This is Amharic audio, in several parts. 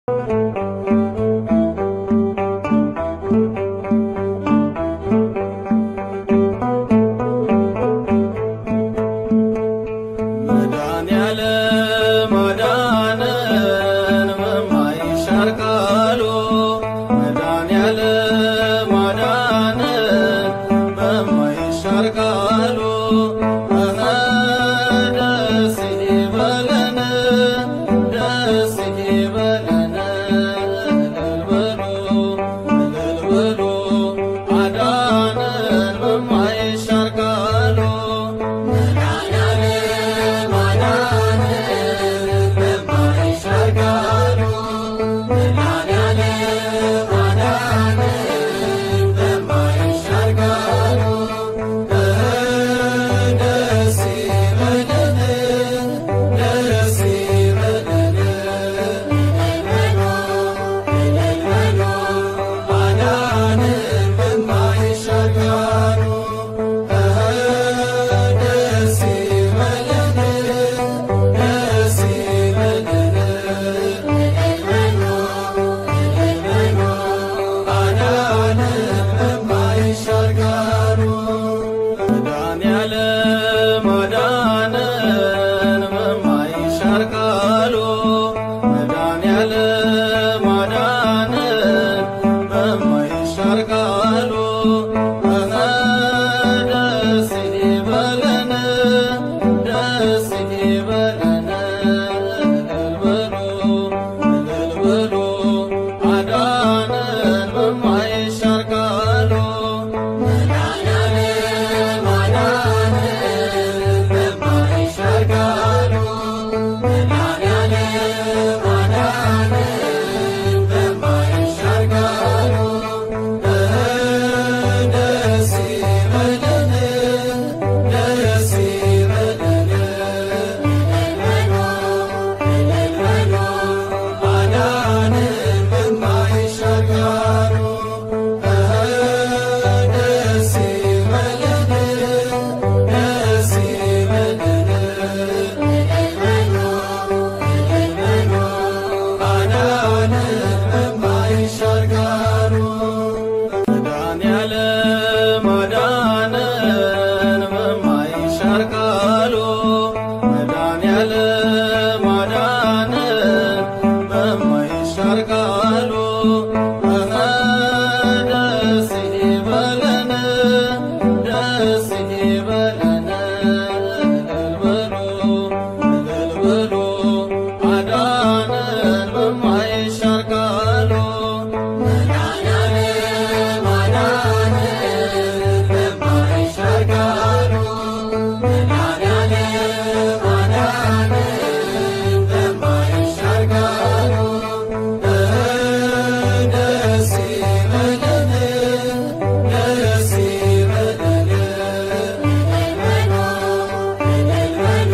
መድኃኒዓለም አዳነን በማይሻር ቃሉ መድኃኒዓለም አዳነን በማይሻር ቃሉ እኸ ደስ ይበለን ደስ ይበለን እልል በሉ እልል በሉ አዳነን በማይሻር ቃሉ መድኃኒዓለም አዳነን በማይሻር ቃሉ መድኃኒዓለም አዳነን በማይሻር ቃሉ ደስ ይበለን ደስ ይበለን እልል በሉ አዳነን በማይሻር ቃሉ ደስ ይበለን ደስ ይበለን አዳነን በማይሻር ቃሉ መድኃኒዓለም አዳነን በማይሻር ቃሉ መድኃኒዓለም አዳነን በማይሻር ቃሉ እኸ ደስ ይበለን ደስ ይበለን እልል በሉ እልል በሉ አዳነን በማይሻር ቃሉ መድኃኒዓለም አዳነን በማይሻር ቃሉ መድኃኒዓለም አዳነን በማይሻር ቃሉ ደስ ይበለን ደስ ይበለን እልል በሉ አዳነን በማይሻር ቃሉ ደስ ይበለን ደስ ይበለን አዳነን በማይሻር ቃሉ መድኃኒዓለም አዳነን በማይሻር ቃሉ መድኃኒዓለም አዳነን በማይሻር ቃሉ እኸ ደስ ይበለን ደስ ይበለን እልል በሉ እልል በሉ አዳነን በማይሻር ቃሉ መድኃኒዓለም አዳነን በማይሻር ቃሉ መድኃኒዓለም አዳነን በማይሻር ቃሉ ደስ ይበለን ደስ ይበለን እልል በሉ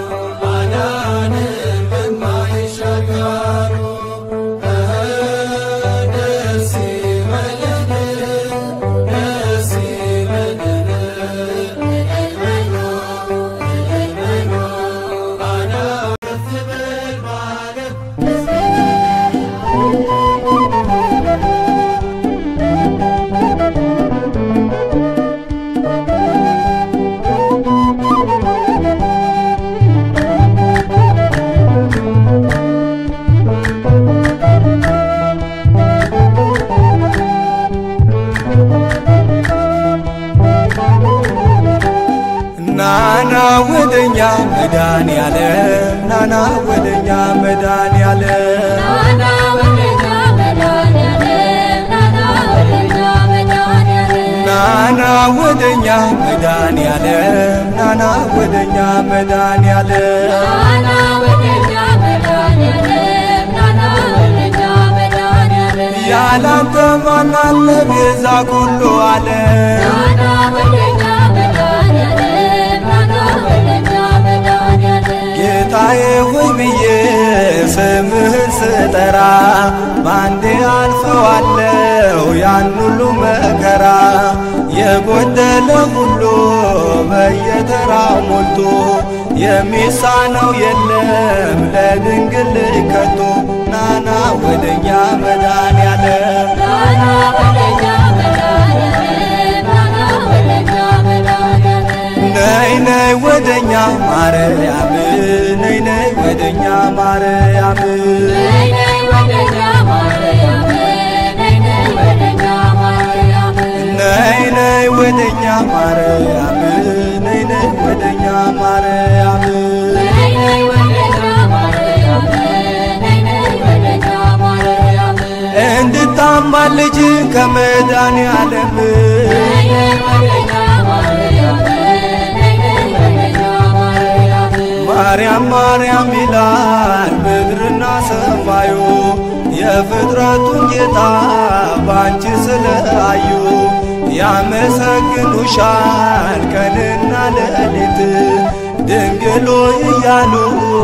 አዳነን በማይሻር ቃሉ ደስ ይበለን ደስ ይበለን አዳነን ከፍ በል በዓለም ናና ወደኛ መድኃኒዓለም ናና ወደኛ መድኃኒዓለም ናና ወደኛ መድኃኒዓለም ናና ወደኛ መድኃኒዓለም ናና ወደኛ መድኃኒዓለም ናና ወደኛ መድኃኒዓለም ናና ወደኛ መድኃኒዓለም ናና ወደኛ መድኃኒዓለም ያላንተ ማን አለ ቤዛ ኩሉ ዓለም ናና ወደኛ መድኃኒዓለም ናና ወደኛ መድኃኒዓለም ጌታዬ ሆይ ብዬ ስምህን ስጠራ ባንዴ አልፈዋለው ያን ሁሉ መከራ የጎደለ ሁሉ በየተራው ሞልቶ የሚሳነው የለም ለድንግል ከቶ ናና ወደኛ መድኃኔዓለም ናና ወደኛ መድኃኔዓለም ናና ወደኛ መድኃኔዓለም ነይ ነይ ወደኛ ማርያም ነይ ነይ ወደኛ ማርያም ነይ ነይ ወደኛ ማርያም ነይ ነይ ወደኛ ማርያም ነይ ነይ ወደኛ ማርያም ነይ ነይ ወደኛ ማርያም ነይ ነይ ወደኛ ማርያም ነይ ነይ ወደኛ ማርያም እንድታማልጅ ከመድኃኔዓለም ነይ ነይ ወደኛ ማርያም ነይ ነይ ወደኛ ማርያም ማርያም ማርያም ይላል ምድርና ሰማዩ የፍጥረቱን ጌታ ባንቺ ስለአዩ ያመሰግኑሻል ቀንና ሌሊት ድንግሎ እያሉ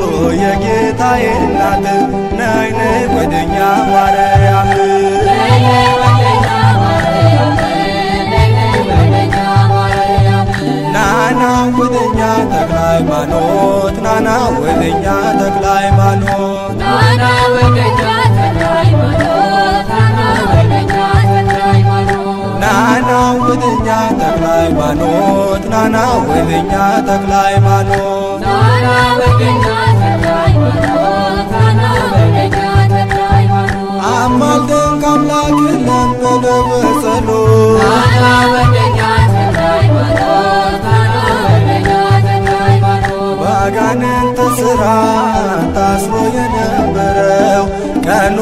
የጌታዬ እናት ነይ ነይ ወደኛ ማርያም ነይ ነይ ወደኛ ማርያም ነይ ነይ ወደኛ ማርያም ናና ወደኛ ተክለ ሃይማኖት ናና ወደኛ ተክለ ሃይማኖት ናና ወደኛ ተክለ ሃይማኖት ናና ወደኛ ተክለ ሃይማኖት ናና ወደኛ ተክለ ሃይማኖት ናና ወደኛ ተክለ ሃይማኖት ናና ወደኛ ተክለ ሃይማኖት ናና ወደኛ ተክለ ሃይማኖት አማልደን ከአምላክ ለመነ በጸሎት ናና ወደኛ ተክለ ሃይማኖት ናና ወደኛ ተክለ ሃይማኖት ባጋንንት ሥራ ታስሮ የነበረው ቀኑ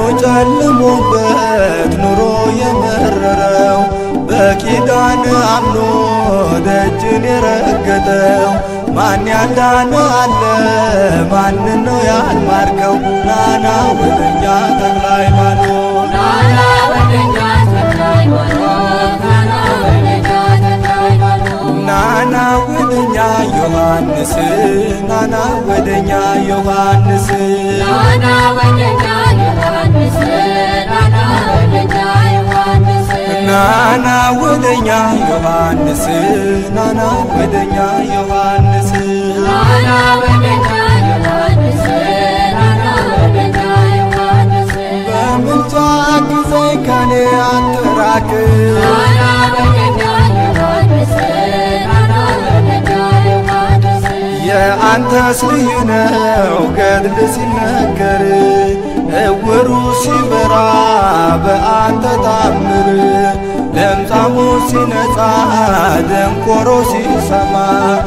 ጨልሞበት ኑሮ የመረረው በኪዳን አምኖ ደጅን የረገጠው ማን ያዳነ አለ ማንን ነው ያልማርከው ናና ወደኛ ተክለ ሃይማኖት ናና ወደኛ ተክለ ሃይማኖት ናና ወደኛ ተክለ ሃይማኖት ናና ወደኛ ዮሐንስ ናና ወደኛ ዮሐንስ ናና ወደኛ ዮሐንስ ናና ወደኛ ዮሐንስ ናና ወደኛ ዮሐንስ ናና ወደኛ ዮሐንስ ናና ወደኛ ዮሐንስ ናና ወደኛ ዮሐንስ በምልጃ አግዘኝ ከኔ አትራቅ ናና ወደኛ ዮሐንስ ናና ወደኛ ዮሐንስ የአንተስ ልዩ ነው ገድል ሲነገር እውሩ ሲበራ በአንተ ታምር ለምጻሙ ሲነጻ ደንቆሮ ሲሰማ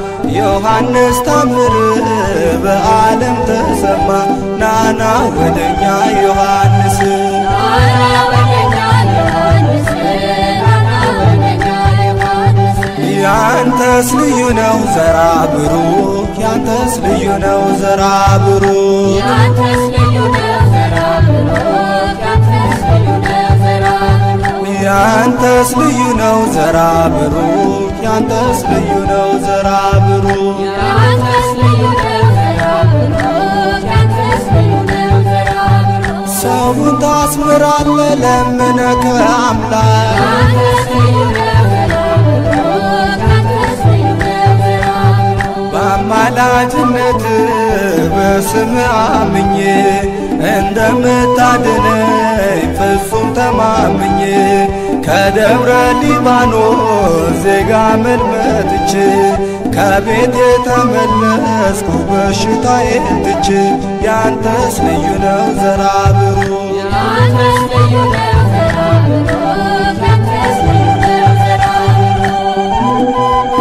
ዮሐንስ ታምር በዓለም ተሰማ ናና ወደኛ ዮሐንስ ናና ወደኛ ዮሐንስ ናና ወደኛ ዮሐንስ ያንተስ ልዩ ነው ዘራ ብሩክ ያንተስ ልዩ ነው ዘራ ብሩክ ያንተስ ልዩ ነው ዘራ ብሩክ ያንተስ ልዩ ነው ዘራ ብሩክ ያንተስ ልዩ ነው ዘራ ብሩክ ያንተስ ልዩ ነው ዘራ ብሩክ ያንተስ ልዩ ነው ዘራ ብሩክ ያንተስ ልዩ ነው ዘራ ብሩክ ሰውን ታስምራለ ለምነ ከአምላክ ያንተስ ልዩ ነው ዘራ ብሩክ ያንተስ ልዩ ነው ዘራ ብሩክ በአማላጅነት በስም አምኜ እንደምታድነኝ ፍጹም ተማምኜ ከደብረ ሊባኖስ ዜጋ መልመጥቼ ከቤት የተመለስኩ በሽታዬን ትቼ ያንተስ ልዩ ነው ዘራ ብሩክ ያንተስ ልዩ ነው ዘራ ብሩክ ያንተስ ልዩ ነው ዘራ ብሩክ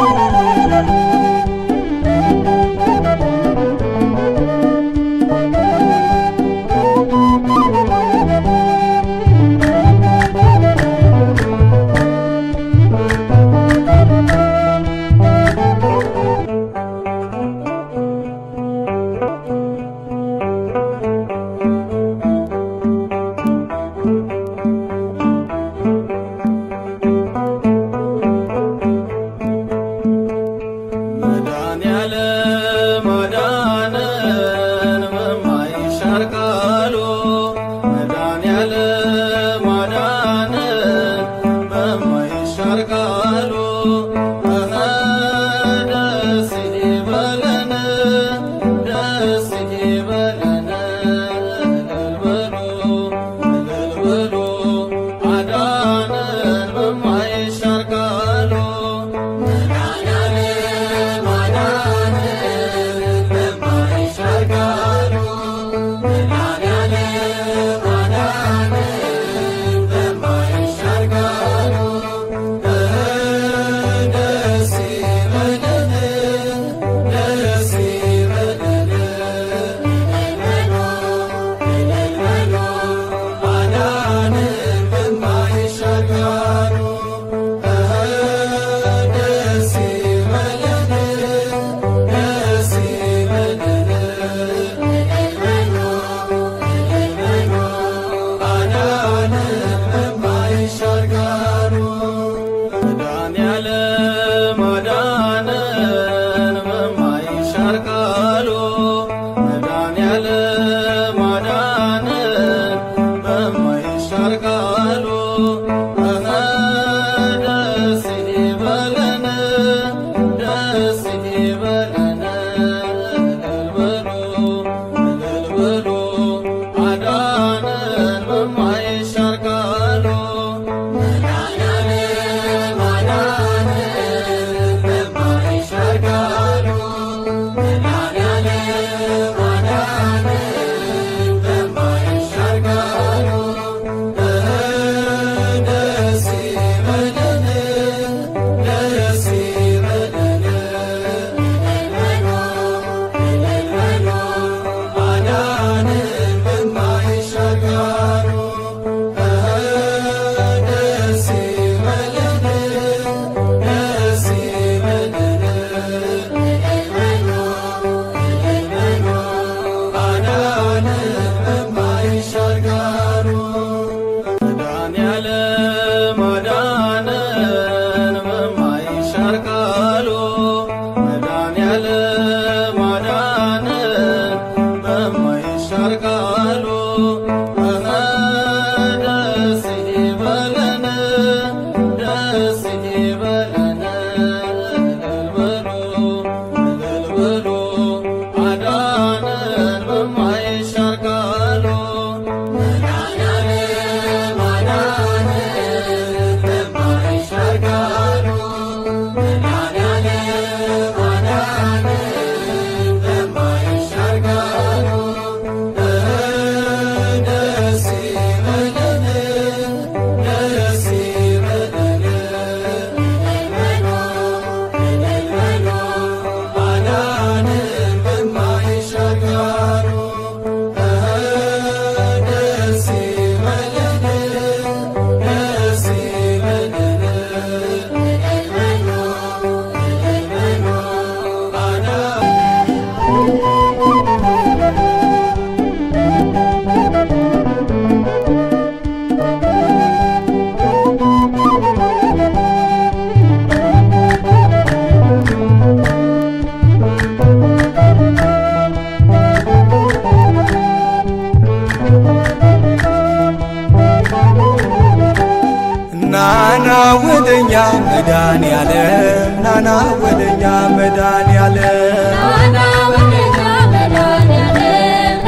ወደኛ መዳን ያለም ናና ወደኛ መዳን ያለም ናና ወደኛ መድኃኒዓለም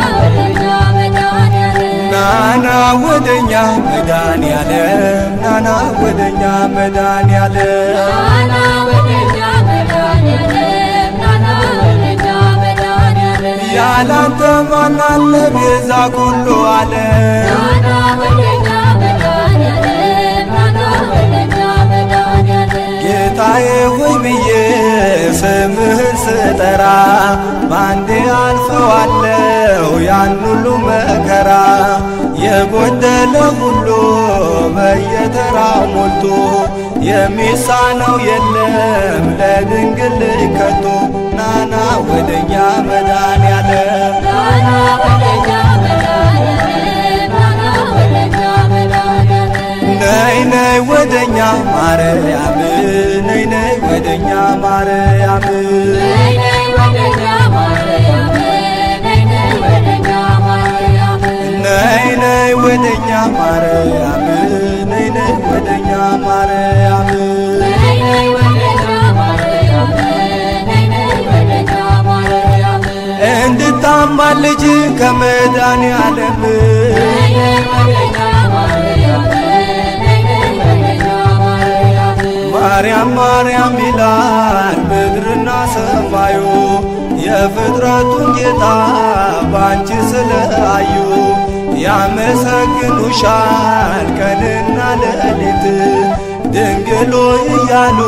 ናና ወደኛ መድኃኒዓለም ናና ወደኛ መዳን ያለም ናና ወደኛ መዳን ያለም ናና ወደኛ መድኃኒዓለም ናና ወደኛ መድኃኒዓለም ያላንተ ማናለ ቤዛ ኩሉ ዓለም ናና ወደኛ መድኃኒዓለም ናና ወደኛ መድኃኒዓለም ጌታዬ ሆይ ብዬ ስምህን ስጠራ ባንዴ አልፈዋለው ያን ሁሉ መከራ የጎደለ ሁሉ በየተራው ሞልቶ የሚሳነው የለም ለድንግል ከቶ ናና ወደኛ መዳን ያለም ናና ወደኛ መድኃኒዓለም ናና ወደኛ መድኃኒዓለም ነይ ነይ ወደኛ ማርያም ነይ ነይ ወደኛ ማርያም ነይ ነይ ወደኛ ማርያም ነይ ነይ ወደኛ ማርያም ነይ ነይ ወደኛ ማርያም ነይ ነይ ወደኛ ማርያም ነይ ነይ ወደኛ ማርያም ነይ ነይ ወደኛ ማርያም እንድታማልጅ ከመዳን ያለም ነይ ነይ ወደኛ ማርያም ነይ ነይ ወደኛ ማርያም ማርያም ማርያም ይላል ምድርና ሰማዩ የፍጥረቱን ጌታ ባንቺ ስለአዩ ያመሰግኑሻል ቀንና ሌሊት ድንግሎ እያሉ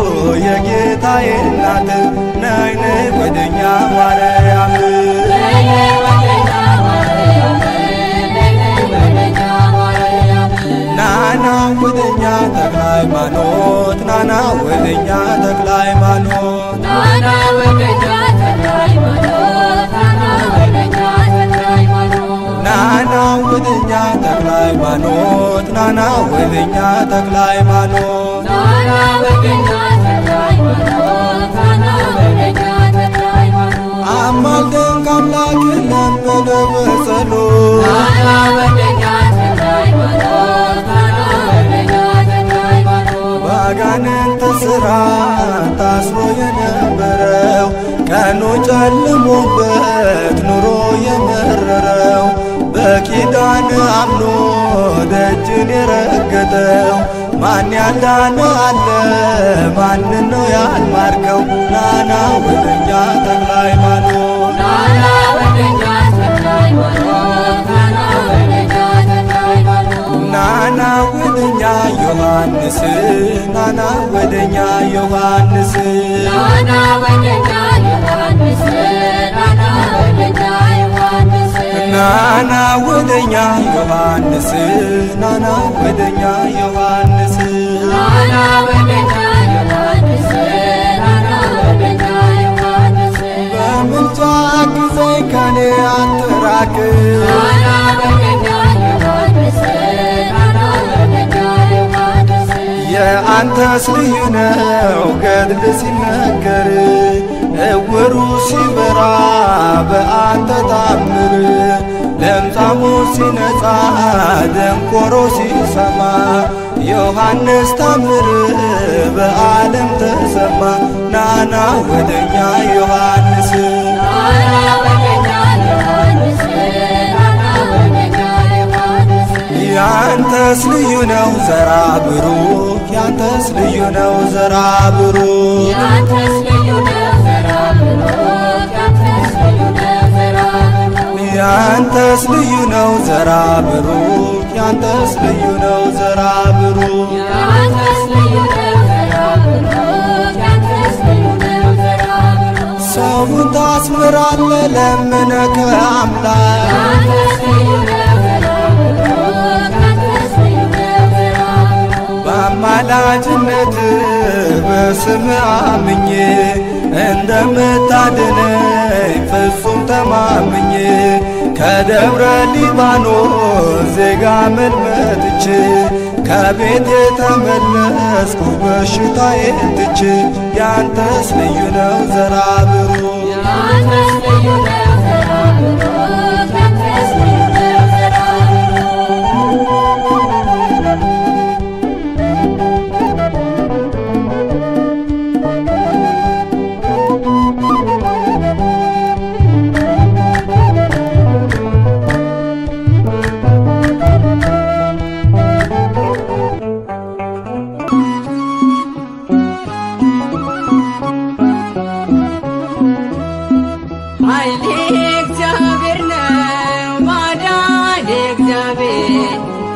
የጌታዬ እናት ነይ ነይ ወደኛ ማርያም ነይ ነይ ወደኛ ማርያም ነይ ነይ ወደኛ ማርያም ናና ወደኛ ተክለ ሃይማኖት ናና ወደኛ ተክለ ሃይማኖት ናና ወደኛ ተክለ ሃይማኖት ናና ወደኛ ተክለ ሃይማኖት ናና ወደኛ ተክለ ሃይማኖት ናና ወደኛ ተክለ ሃይማኖት ናና ወደኛ ተክለ ሃይማኖት ናና ወደኛ ተክለ ሃይማኖት አማልደን ከአምላክ ለመነ በጸሎት ናና ወደኛ ተክለ ሃይማኖት ናና ወደኛ ተክለ ሃይማኖት ባጋንንት ስራ ታስሮ የነበረው ቀኑ ጨልሞበት ኑሮ የመረረው በኪዳን አምኖ ደጅን የረገጠው ማን ያልዳነ አለ ማንን ነው ያልማርከው ናና ወደኛ ተክለ ሃይማኖት ናና ወደኛ ተክለ ሃይማኖት ናና ወደኛ ተክለ ሃይማኖት ናና ወደኛ ዮሐንስ ናና ወደኛ ዮሐንስ ናና ወደኛ ዮሐንስ ናና ወደኛ ዮሐንስ ናና ወደኛ ዮሐንስ ናና ወደኛ ዮሐንስ ናና ወደኛ ዮሐንስ ናና ወደኛ ዮሐንስ በምልጃ ጊዜኝ ከኔ አትራቅ ናና ወደኛ ዮሐንስ ናና ወደኛ ዮሐንስ የአንተስ ልዩ ነው ገድል ሲነገር እውሩ ሲበራ በአንተ ታምር ለምጻሙ ሲነጻ ደንቆሮ ሲሰማ ዮሐንስ ታምር በዓለም ተሰማ ናና ወደኛ ዮሐንስ ናና ወደኛ ዮሐንስ ናና ወደኛ ዮሐንስ ያንተስ ልዩ ነው ዘራ ብሩክ ያንተስ ልዩ ነው ዘራ ብሩክ ያንተስ ልዩ ነው ዘራ ብሩክ ያንተስ ልዩ ነው ዘራ ብሩክ ያንተስ ልዩ ነው ዘራ ብሩክ ያንተስ ልዩ ነው ዘራ ብሩክ ያንተስ ልዩ ነው ዘራ ብሩክ ያንተስ ልዩ ነው ዘራ ብሩክ ሰውን ታስምራለ ለምነ ከአምላክ ያንተስ ልዩ ነው ዘራ ብሩክ ያንተስ ልዩ ነው ዘራ ብሩክ በአማላጅነት በስም አምኜ እንደምታድነኝ ፍጹም ተማምኜ ከደብረ ሊባኖስ ዜጋ መልመጥች ከቤት የተመለስኩ በሽታዬን ትች ያንተስ ልዩ ነው ዘራ ብሩክ ያንተስ ልዩ ነው ዘራ ብሩክ ያንተስ ልዩ ነው ዘራ ብሩክ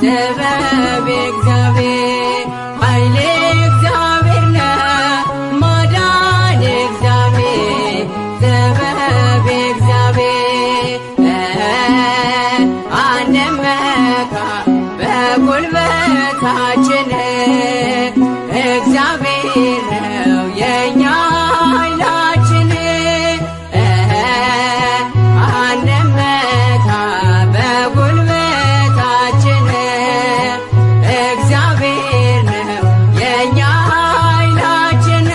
ጥበብ እግዚአብሔር ኃይሌ እግዚአብሔር ነው ማዳን እግዚአብሔር ጥበብ እግዚአብሔር አንመካ በጉልበታችን እግዚአብሔር ነው የኛ ኃይላችን አንመካ በጉልበታችን እግዚአብሔር ነው የኛ ኃይላችን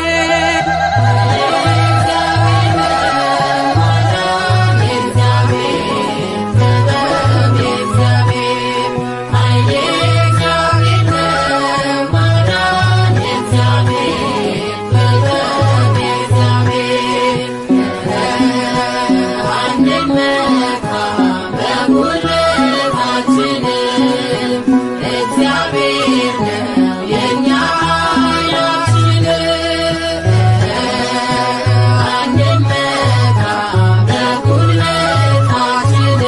እግዚአብሔር ነው የኛ ኃይላችን አንመካ በጉልበታችን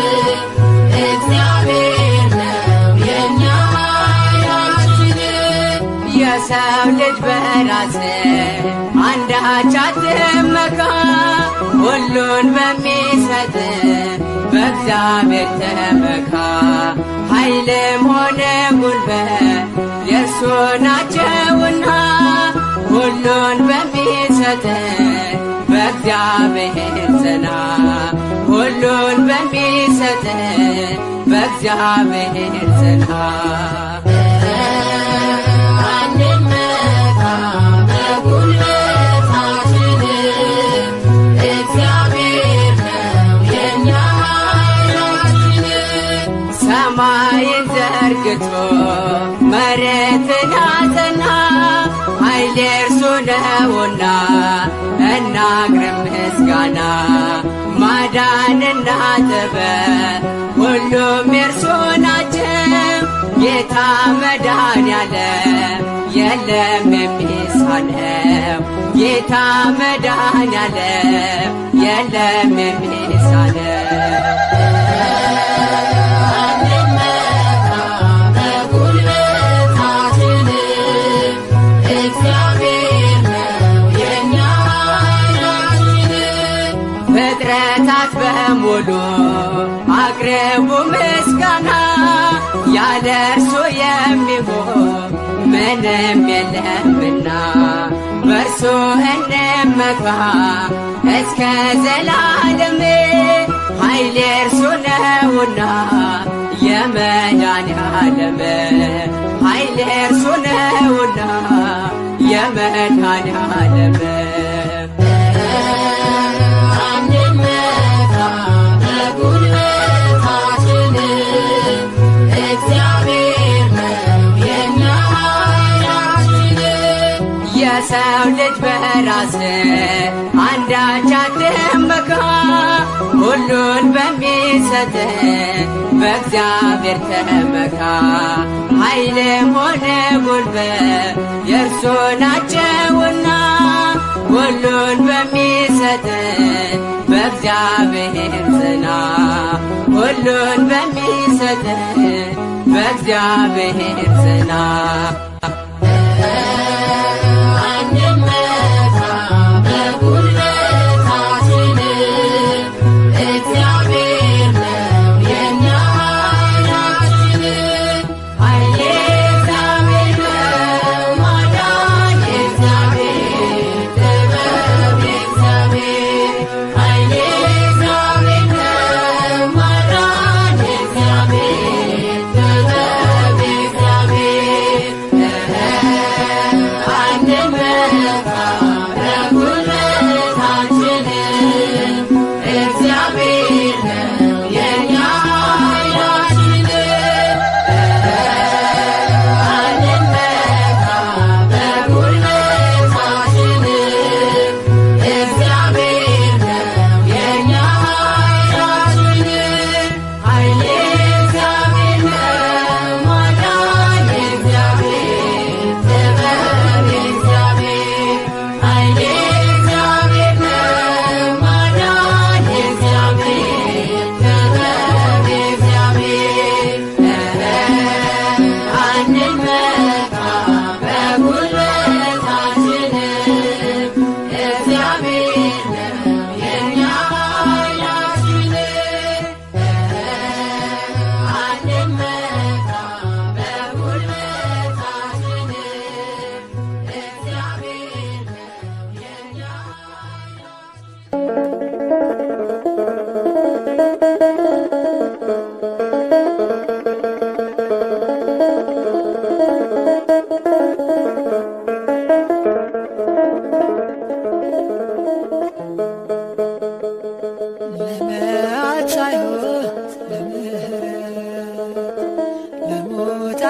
እግዚአብሔር ነው የኛ ኃይላችን የሰው ልጅ በራስ አንዳች አትመካ፣ ሁሉን በሚሰጥ በእግዚአብሔር ተመካ። ኃይልም ሆነ ጉልበት የእርሱ ናቸውና ሁሉን በሚሰጥ በእግዚአብሔር ጽና፣ ሁሉን በሚሰጥ በእግዚአብሔር ጽና። አንመካ በጉልበታችን እግዚአብሔር ነው የኛ ኃይላችን ሰማይን ዘርግቶ መሬትን አጸና፣ ኃይል የእርሱ ነውና እናቅርብ ምስጋና። ማዳንና ጥበብ ሁሉም የእርሱ ናቸው። ጌታ መድኃኔዓለም የለም የሚሳነው። ጌታ መድኃኔዓለም የለም የሚሳነው። አንመካ በጉልበታችን እግዚአብሔር ነው የኛ ኃይላችን ፍጥረታት በሙሉ አቅርቡ ምስጋና፣ ያለ እርሱ የሚሆን ምንም የለምና በእርሱ እንመካ እስከ ዘላለም። ኃይል የእርሱ ነውና የመድኃኔዓለም ኃይል የእርሱ ነውና የመድኃኔዓለም አንመካ በጉልበታችን እግዚአብሔር ነው የኛ ኃይላችን የሰው ልጅ በራስ አንዳች አትመካ፣ ሁሉን በሚሰጥ በእግዚአብሔር ተመካ። ኃይልም ሆነ ጉልበት የእርሱ ናቸውና ሁሉን በሚሰጥ በእግዚአብሔር ጽና፣ ሁሉን በሚሰጥ በእግዚአብሔር ጽና። አንመካ በጉልበታችን እግዚአብሔር ነው የኛ ኃይላችን ኃይሌ እግዚአብሔር ነው ማዳን እግዚአብሔር ጥበብ እግዚአብሔር ኃይሌ እግዚአብሔር ነው ማዳን እግዚአብሔር ጥበብ እግዚአብሔር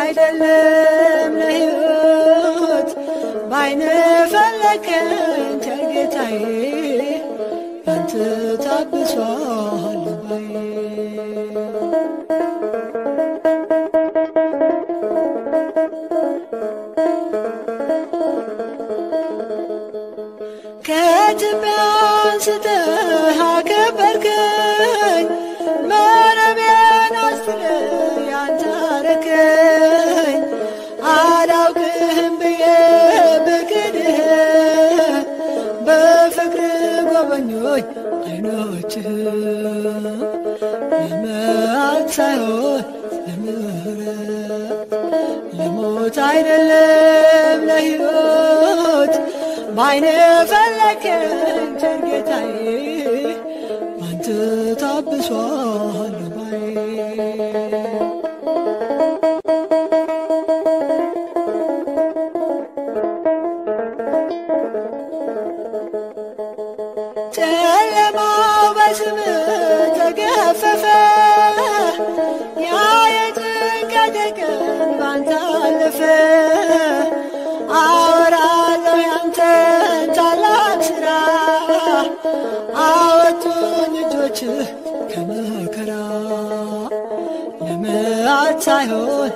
አይደለም ለሕይወት ባይነ ፈለከኝ ቸር ጌታዬ ባንተ ታብሷል ባዬ ከትቢያ አንስተህ አከበርከኝ መረቤን አስጥለህ ያንተ አረከኝ አላውቅህም ብዬ ብክድህ በፍቅር ጎበኞች አይኖችህ ለመዓት ሳይሆን ለምሕረት ለሞት አይደለም ለሕይወት ባይነ ፈለከኝ ቸር ጌታዬ ባንተ ታብሷል ባዬ ጨለማው በስም ተገፈፈ ያ የጭንቀት ቀን ባንተ አለፈ አወራለሁ ያንተን ታላቅ ሥራ አወጡኝ እጆችህ ከመከራ ለመዓት ሳይሆን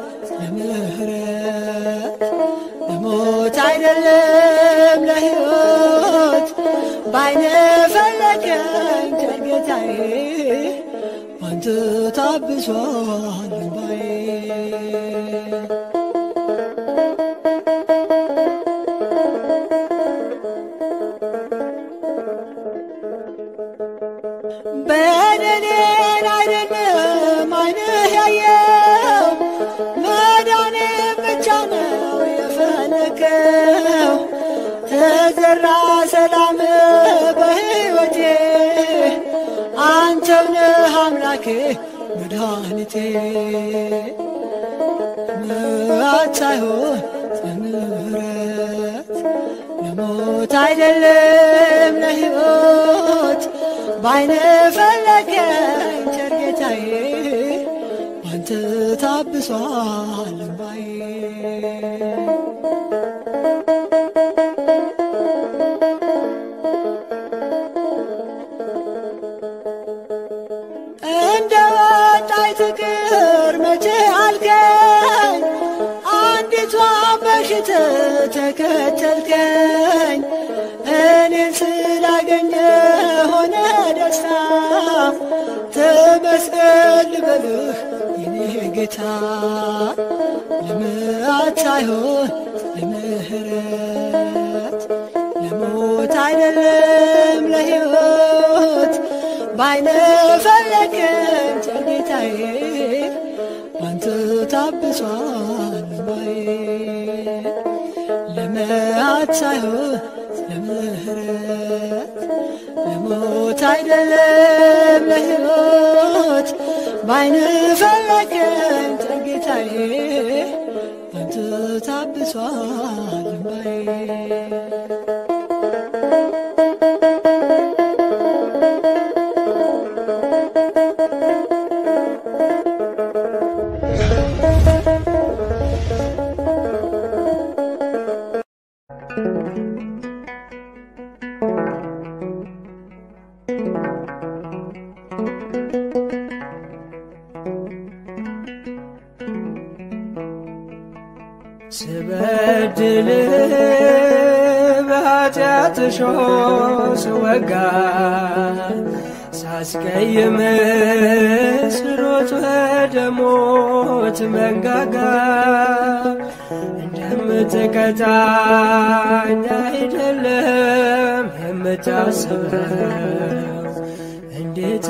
ለምሕረት ለሞት አይደለም ለሕይወት ባይነ ፈለከኝ ቸር ጌታዬ ባንተ ታብሷል ባዬ በደሌን አይደለም ዓይንህ ያየው መዳኔ ብቻ ነው የፈለከው ተዘራ ሰላም በሕይወቴ አንተው ነህ አምላኬ መድኃኒቴ ምሕረት ሳይሆን ለምሕረት ለሞት አይደለም ለሕይወት ባይነ ፈለከኝ ቸር ጌታዬ ባንተ ታብሷል ባዬ እንደ ወጣይ ትቅር መቼ አልከኝ አንዲቷ በሽት ተከተልከኝ እኔን ስላገኘ ሆነ ደስታ ተመስገን ልበልህ የኔ ጌታ ለመዓት ሳይሆን ለምሕረት ለሞት አይደለም ለሕይወት ባይነ ፈለከኝ ቸር ጌታዬ ባንተ ታብሷል ባዬ ለመዓት ሳይሆን ለምሕረት ለሞት አይደለም ለሕይወት ባይነ ፈለከኝ ቸር ጌታዬ ባንተ ታብሷል ባዬ ስበድል በኃጢአት ሾህ ስወጋ ሳስቀይም ስሮጥ ወደ ሞት መንጋጋ እንደምትቀጣኝ አይደለም የምታስበው እንዴት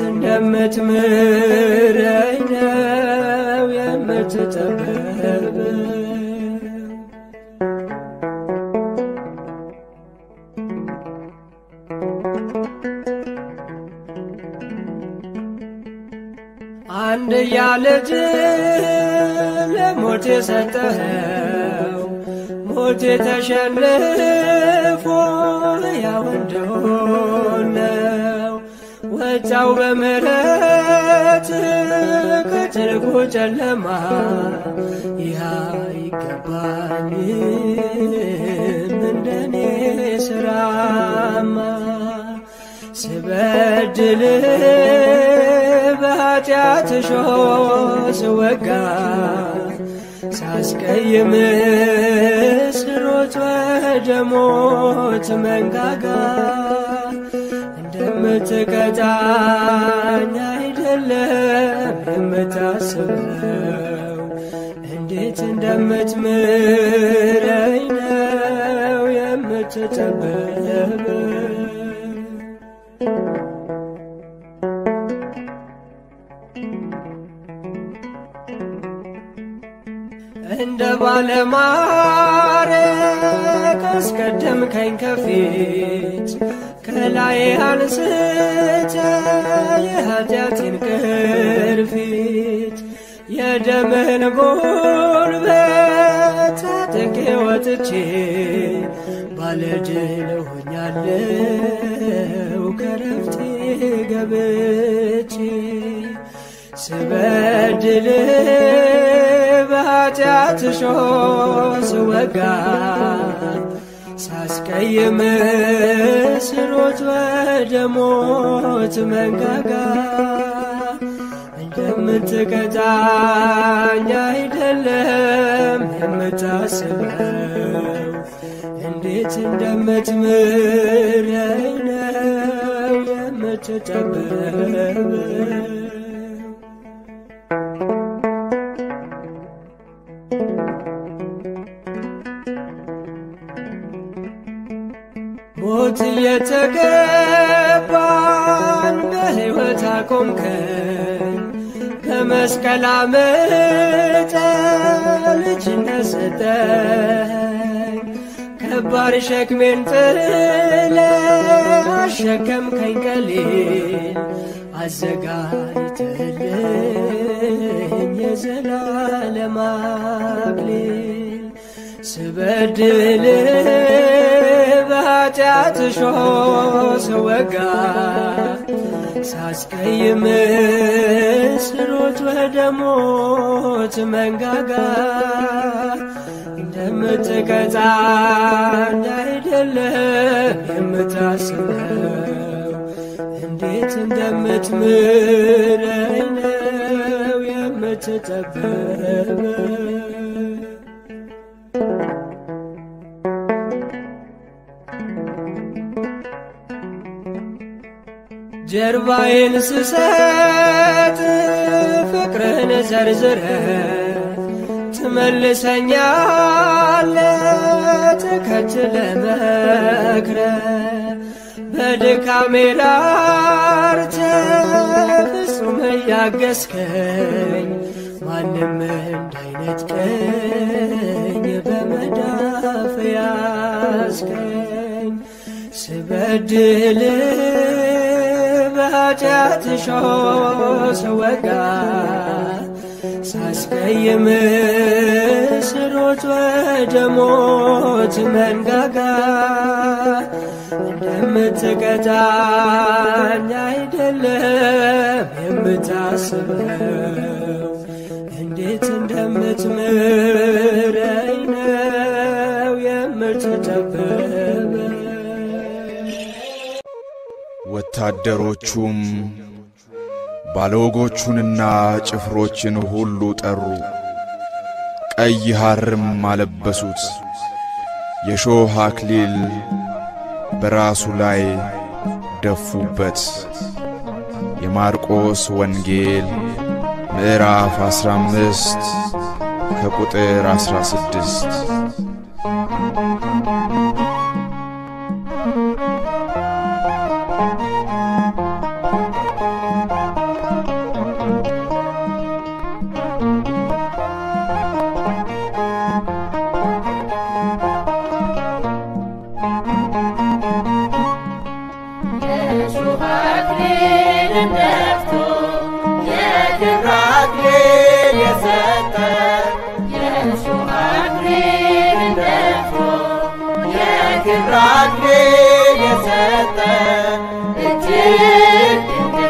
እንደምትምረኝ ነው የምትጠበበው አንድ ያለጅ ለሞት የሰጠኸው ሞት ተሸንፎ ያው እንደሆነው ቀጫው በምሕረት ከጥልቁ ጨለማ ይህ አይገባኝም እንደኔ ስራማ ስበድል በኃጢአት ሾህ ስወጋ ሳስቀይም ስሮጥ ወደ ሞት መንጋጋ እንደምትቀጣኝ አይደለም የምታስበው እንዴት እንደምትምረኝ ነው የምትጠበበው እንደ ባለማረግ አስቀደምከኝ ከፊት ከላይ አንስተ የኃጢአቴን ቅርፊት የደምህን ጉልበት ታጥቄ ወጥቼ ባለድል ሆኛለው ከረፍቴ ገብቼ ስበድል በኃጢአት ሾህ ስወጋ ሳስቀይም ስሮጥ ወደ ሞት መንጋጋ እንደምትቀጣኝ አይደለም የምታስበው እንዴት እንደምትምረኝ ነው የምትጠበበው ሞት እየተገባን በሕይወት አቆምከን በመስቀል አምጠ ልጅነት ሰጠኝ ከባድ ሸክሜን ጥለ አሸከምከኝ ቀሊል አዘጋጅተልኝ የዘላለም አክሊል ስበድል በኃጢአት ሾህ ስወጋ ሳስቀይም ስሮጥ ወደ ሞት መንጋጋ እንደምትቀጣኝ አይደለም የምታስበው እንዴት እንደምትምረኝ ነው የምትጠበበው ጀርባዬን ስሰጥ ፍቅርህን ዘርዝረ ትመልሰኛለ ተከትለ መክረ በድካሜ ላርተ ፍጹም እያገዝከኝ ማንም እንዳይነጥቀኝ በመዳፍ ያዝከኝ ስበድል በኃጢአት ሾህ ስወጋ ሳስቀይም ስሮጥ ወደ ሞት መንጋጋ እንደምትቀጣኝ አይደለም የምታስበው እንዴት እንደምትምረኝ ነው የምትጠበበው ወታደሮቹም ባለወጎቹንና ጭፍሮችን ሁሉ ጠሩ፣ ቀይ ሐርም አለበሱት፣ የሾህ አክሊል በራሱ ላይ ደፉበት። የማርቆስ ወንጌል ምዕራፍ 15 ከቁጥር 16 የሾህ አክሊልን ደፍቶ የክብር አክሊል የሰጠ የሾህ አክሊልን ደፍቶ የክብር አክሊል የሰጠ እጅግ ድንቅ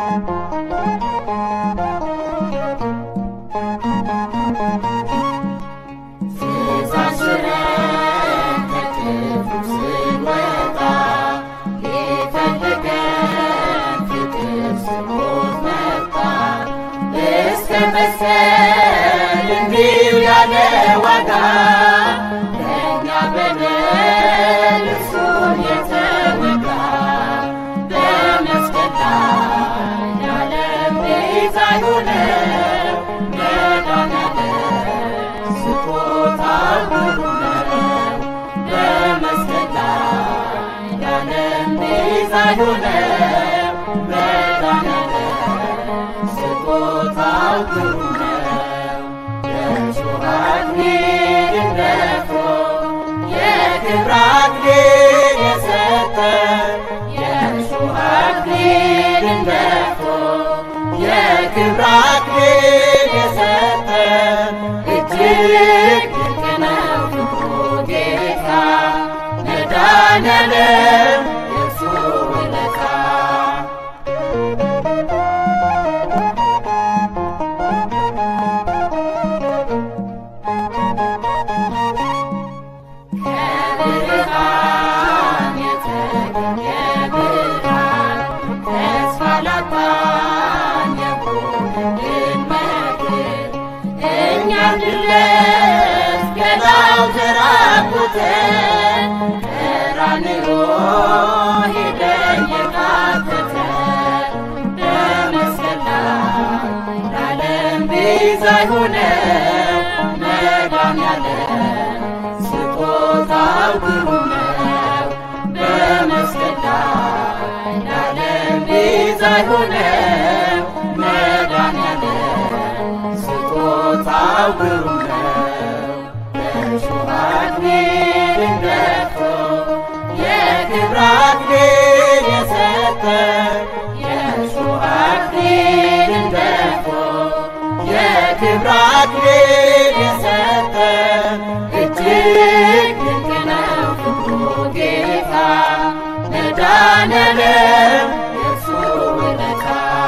መሰል እንዲሁ ያለ ዋጋ ለእኛ በደል እርሱን የተወጋ በመስቀል ላይ የዓለም ቤዛ የሆነው መድኃኒዓለም ስጦታው ግሩም ነው። በመስቀል ላይ የዓለም ቤዛ የሆነው መድኃኒዓለም ስጦታው ግሩም ነው። የእሾህ አክሊልን ደፍቶ የክብር አክሊል የሰጠን የእሾህ አክሊልን ደፍቶ የክብር አክሊል የሰጠን እጅግ ድንቅ ነው ፍቅሩ ጌታ መድኃኒዓለም የእርሱ ውለታ ከብርሃን የተገኘ ብርሃን ተስፋ ላጣን የቆመልን መድን እኛም ድረስ ገላው ተራቁተን ቀራንዮ ሄደን የቃተተን በመስቀል ላይ ለዓለም ቤዛ የሆነው መድኃኒዓለም ስጦታው ግሩም ነው። በመስቀል ላይ ለዓለም ቤዛ የሆነው መድኃኒዓለም ስጦታው ግሩም ነው። የእሾህ አክሊልን ደፍቶ የክብር አክሊል የሰጠን የእሾህ አክሊልን ደፍቶ የክብር አክሊል የሰጠን እጅግ ድንቅ ነው ፍቅሩ ጌታ መድኃኒዓለም የእርሱ ውለታ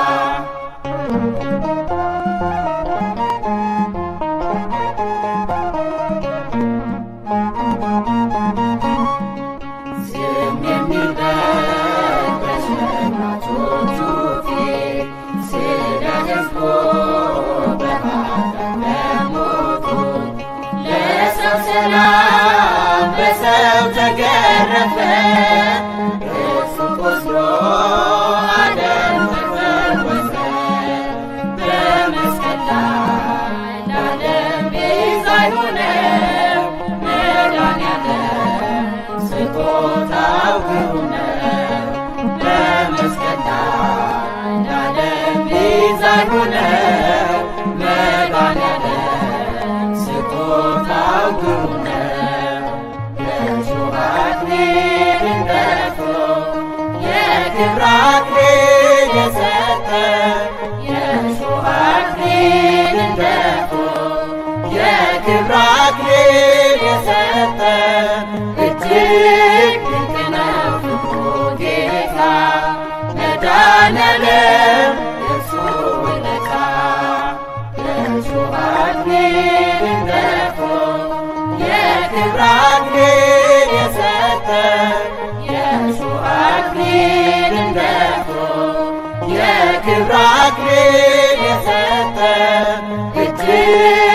ዝም የሚልበት በሸማቾቹ ፊት ስለ ሕዝቡ በኃጢአት በሞቱት ለሰው ሰላም በሰው ተገረፈ እርሱ ቆስሎ ዓለም ተፈወሰ በመስቀል ላይ ለዓለም ቤዛ የሆነው መድኃኒዓለም ስጦታው ግሩም ነው። በመስቀል ላይ ለዓለም ቤዛ የሆነው መድኃኒዓለም ስጦታው ግሩም ነው። የእሾህ አክሊልን ደፍቶ የክብር አክሊል የሰጠን የእሾህ አክሊልን ደፍቶ የክብር አክሊል የሰጠን እጅግ ድንቅ ነው ፍቅሩ ጌታ መድኃኒዓለም የእርሱ ውለታ የእሾህ አክሊልን ደፍቶ የክብር አክሊል የሰጠን የእሾህ አክሊልን ደፍቶ የክብር አክሊል የሰጠን እጅግ